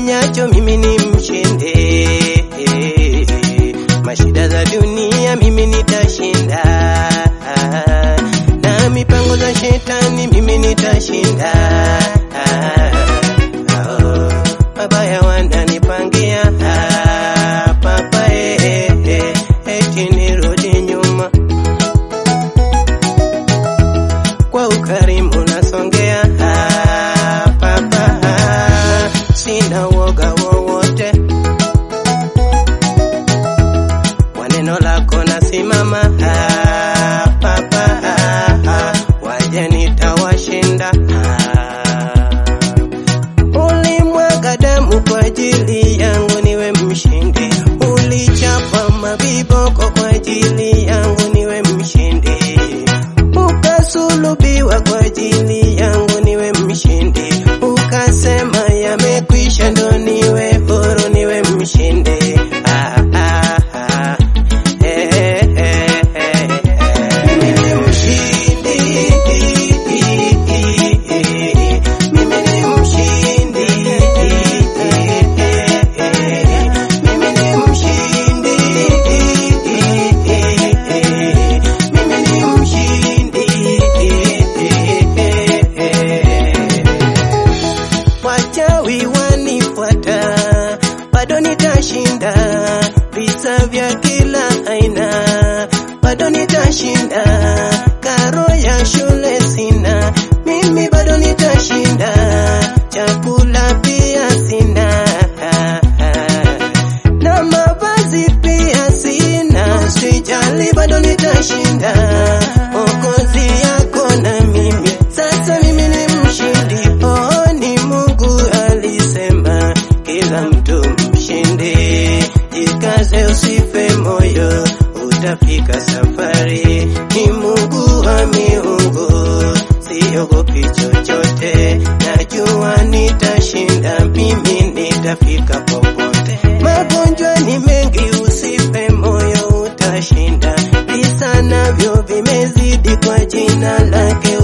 nifanyacho mimi ni mshinde. Mashida za dunia mimi nitashinda, na mipango za shetani mimi nitashinda. Oh, mabaya wananipangia papa, eh, eh, eti nirudi nyuma kwa ukarimu nasongea ah, papa ah, sina woga wowote kwa neno lako nasimama ah, papa ah, ah, waje nitawashinda ah. Ulimwaga damu kwa ajili yangu niwe mshindi, ulichapa mabiboko kwa ajili yangu niwe mshindi ukasulubiwa kwa ajili yangu niwe mshindi, ukasema yamekwisha, ndo niwe huru niwe mshindi. Ah, ah, ah. Eh, eh, eh, eh, eh. Mimi ni mshindi. Mimi ni mshindi. Mimi ni mshindi. Mimi ni mshindi. Wachawi wanifuata, bado nitashinda visa vya kila aina, bado nitashinda. Karo ya shule sina, mimi bado nitashinda. Chakula pia sina, na mavazi pia sina, sijali, bado nitashinda. Okozi yako na mimi, sasa mimi ni mshindi. Oh, ni Mungu alisema kila mtu mshindi. Jikaze, usife moyo, utafika safari. Ni Mungu wa miungu, siogopi chochote, najua nitashinda, mimi nitafika popote. Magonjwa ni mengi, usife moyo, utashinda. Visa navyo vimezidi, kwa jina lake